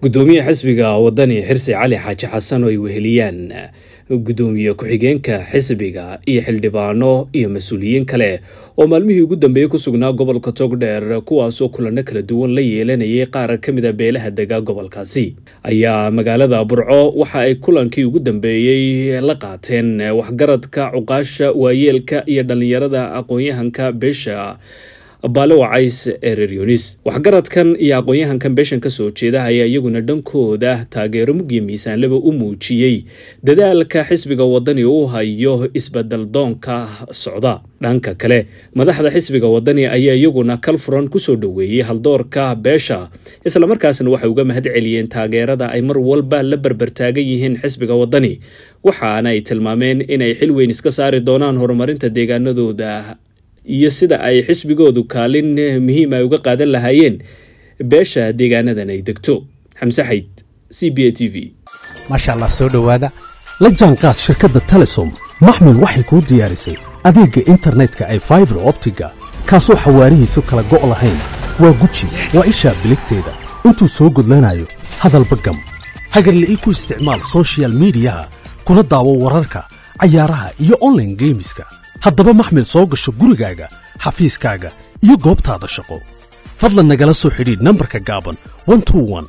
gudoomiyaha xisbiga wadani xirsi cali xaaji xasan oo ay weheliyaan gudoomiye ku-xigeenka xisbiga iyo xildhibaano iyo mas-uuliyiin kale oo maalmihii ugu dambeeyey ku sugnaa gobolka togdheer kuwaasoo kulano kala duwan la yeelanayay qaar ka mid a beelaha dega gobolkaasi ayaa magaalada burco waxa ay kulankii ugu dambeeyey la qaateen waxgaradka cuqaasha waayeelka iyo dhallinyarada aqoon-yahanka beesha baale wacays ee reer yunis waxgaradkan iyo aqoon-yahankan beeshan ka soo jeeda ayaa iyaguna dhankooda taageero mugyo miisaanlaba u muujiyey dadaalka xisbiga wadani uu hayo isbedel doonka socda dhanka kale madaxda xisbiga wadani ayaa iyaguna kalfuran kusoo dhoweeyey haldoorka beesha islamarkaasna waxay uga mahad celiyeen taageerada ay mar walba la berbertaagan yihiin xisbiga wadani waxaana ay tilmaameen inay xil weyn iska saari doonaan horumarinta deegaanadooda iyo sida ay xisbigoodu kaalin muhiim ay uga qaadan lahaayeen beesha deegaanadan ay degto xamse xayd c b a t v maasha allah soo dhowaada la jaanqaad shirkadda telesom maxmil waxay kuu diyaarisay adeegga internetka ay faibar optiga kaasoo xawaarihiisu kala go' lahayn waa guji waa ishaa biligteeda intuu soo gudlanayo hadalba gam hagarla ii ku isticmaal sochial midiyaha kuna daawo wararka cayaaraha iyo onlaine geemiska haddaba maxmil soo gasho gurigaaga xafiiskaaga iyo goobtaada shaqo fadlan nagala soo xidhiidh nambarka gaaban